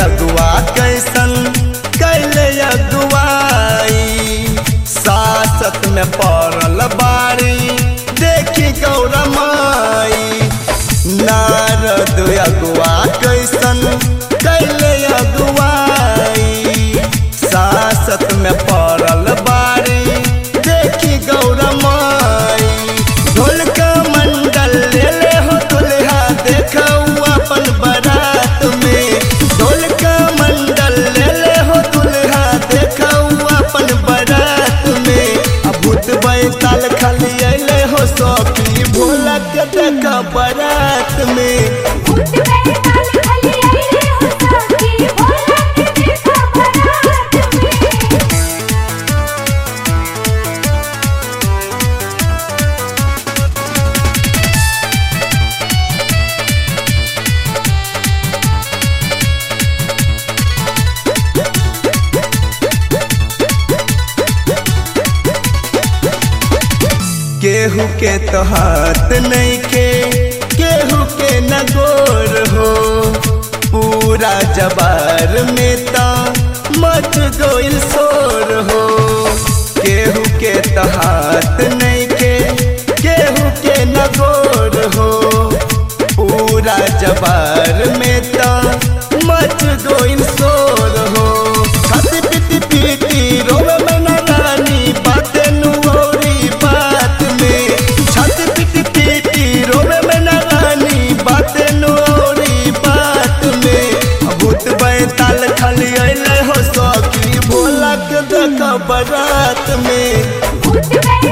अगुआ कैसन कैले अगुआई सासत में पड़ल बारी देखी गौरमाई नारद अगुआ कैसन कैले अगुआई सासत में पड़ल बारी देखी गौरमाई ढोल का मंडल ले ले हो दुल्हा देखऊ अपन बारात में ढोल का मंडल ले ले हो दुल्हा देखऊ अपन बारात में अब भूत बैताल खाली अले हो सौखी भोला के देखा बारात में भूत बैताल खली आइले हो साथी भोला के देखा बारात में केहू के तो हाथ नहीं के केहू के न गोर हो पूरा जबार में ता मच गोइल शोर हो केहू के तो हाथ नहीं के केहू के न गोर हो पूरा जबार में ता मच गोइल शोर हो खाती पीती पीती रोवे में ना रानी बातें नुऔरी बात में छाती पीटी पीटी रोवे में ना रानी बातें नुऔरी बात में भूत बैताल खाली अइले हो सौकी भोला के देखा बारात में भूत बैताल